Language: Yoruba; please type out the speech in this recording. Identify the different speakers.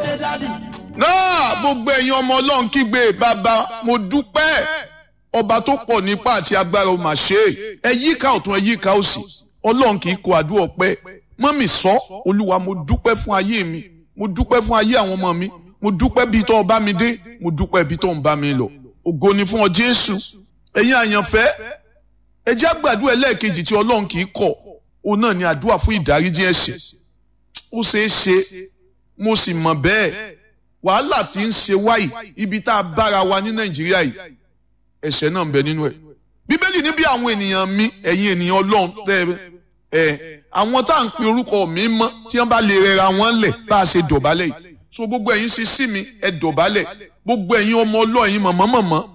Speaker 1: dé dádì.
Speaker 2: náà gbogbo ẹ̀yin ọmọ ọlọ́run kígbe bàbá mo dúpẹ́ ọba tó pọ̀ nípa àti agbára ó mà ṣe é ẹ yíká ọ̀tún ẹ yíká òsì ọlọ́run kì í kọ àdúrà ọpẹ́ mọ́mì sọ olúwa mo dúpẹ́ fún ayé mi mo dúpẹ́ fún ayé àwọn ọmọ mi mo dúpẹ́ bí tó bá mi dé mo dúpẹ́ bí tó ń bá mi lọ ògo ni fún ọ jésù ẹ̀yin àyànfẹ́ ẹ jẹ́ àgbàdua ẹlẹ́ẹ̀kejì tí ọlọ́run kì í kọ̀ òun náà ni àdúrà fún ìdáríjì ẹ̀ṣẹ̀ ó ṣeé ṣe mo sì mọ̀ bẹ́ẹ̀ wàhálà tí ń ṣe wáyì ibi tá a bára wa ní nàìjíríà yìí ẹ̀ṣẹ̀ náà ń bẹ nínú ẹ̀ bíbélì ní bí àwọn ènìyàn mi ẹ̀yin ènìyàn ọlọ́run tẹ́ ẹ àwọn tá à ń pe orúkọ mi mọ́ tí wọ́n bá lè rẹra wọn lẹ̀ bá a ṣe dọ̀bálẹ̀ yìí so gbogbo ẹ̀yin ṣe sí mi ẹ dọ̀bálẹ̀ gbogbo ẹ̀yin ọmọ ọlọ́run ẹ̀yin mọ̀mọ́ mọ̀mọ́